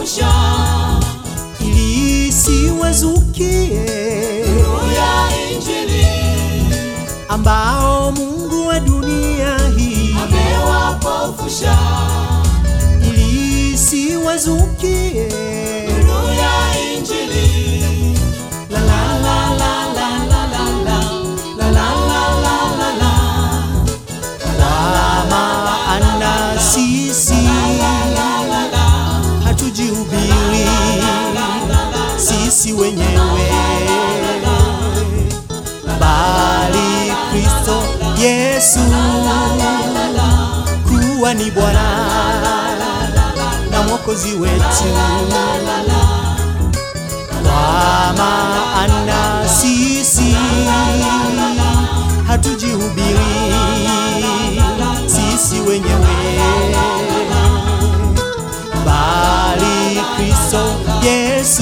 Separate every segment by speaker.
Speaker 1: amewapofusha
Speaker 2: ili isiwazukie
Speaker 1: nuru ya Injili,
Speaker 2: ambao Mungu wa dunia hii
Speaker 1: amewapofusha
Speaker 2: ili isiwazukie
Speaker 1: nuru ya Injili.
Speaker 2: la la la la la la la la la la la la la la maana sisi hatujihubiri sisi wenyewe bali Kristo Yesu kuwa ni Bwana na Mwokozi wetu kwa maana sisi hatujihubiri sisi wenyewe bali Kristo Yesu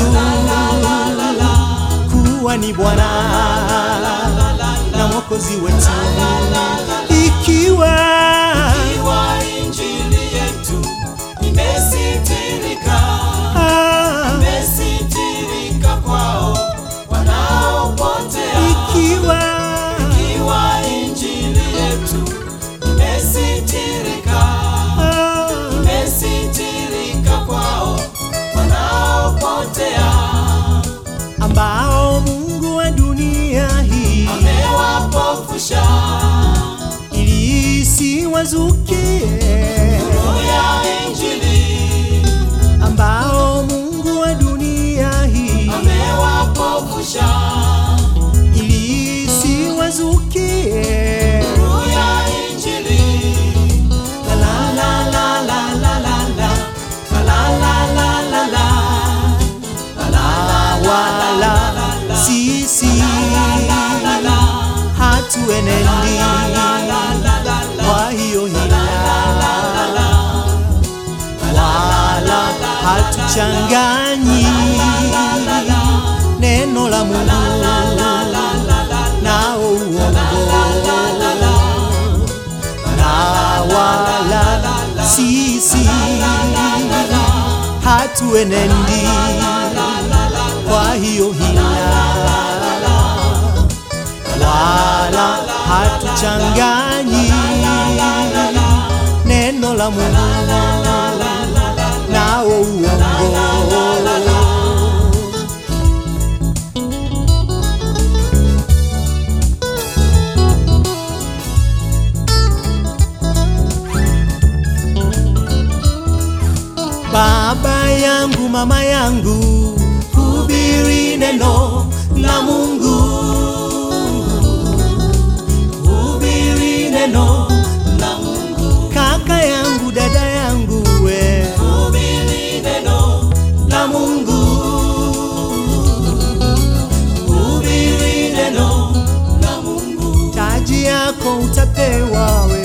Speaker 2: kuwa ni Bwana na Mwokozi wetu ikiwa
Speaker 1: Iwa Injili yetu imesitirika,
Speaker 2: ah,
Speaker 1: imesitirika kwao wanaopotea.
Speaker 2: ikiwa
Speaker 1: Iwa Injili yetu imesitirika,
Speaker 2: ah,
Speaker 1: imesitirika kwao wanaopotea.
Speaker 2: ambao Mungu wa dunia hii
Speaker 1: Amewapofusha
Speaker 2: ili isiwazukie
Speaker 1: nuru ya Injili,
Speaker 2: ambao Mungu wa dunia hii
Speaker 1: amewapofusha
Speaker 2: ili isiwazukie
Speaker 1: nuru ya Injili.
Speaker 2: la la la la la la la la la la la la la la wala sisi hatuenendi kwa hiyo hila wala hatuchanganyi neno la Mungu nao uongo na wala sisi hatuenendi kwa hiyo hila wala hatuchanganyi neno la Mungu nao uongo Baba yangu, mama yangu, hubiri neno la Mungu, hubiri neno la Mungu. Kaka yangu, dada yangu, we
Speaker 1: Hubiri neno
Speaker 2: la Mungu,
Speaker 1: hubiri neno la Mungu.
Speaker 2: taji yako utapewa we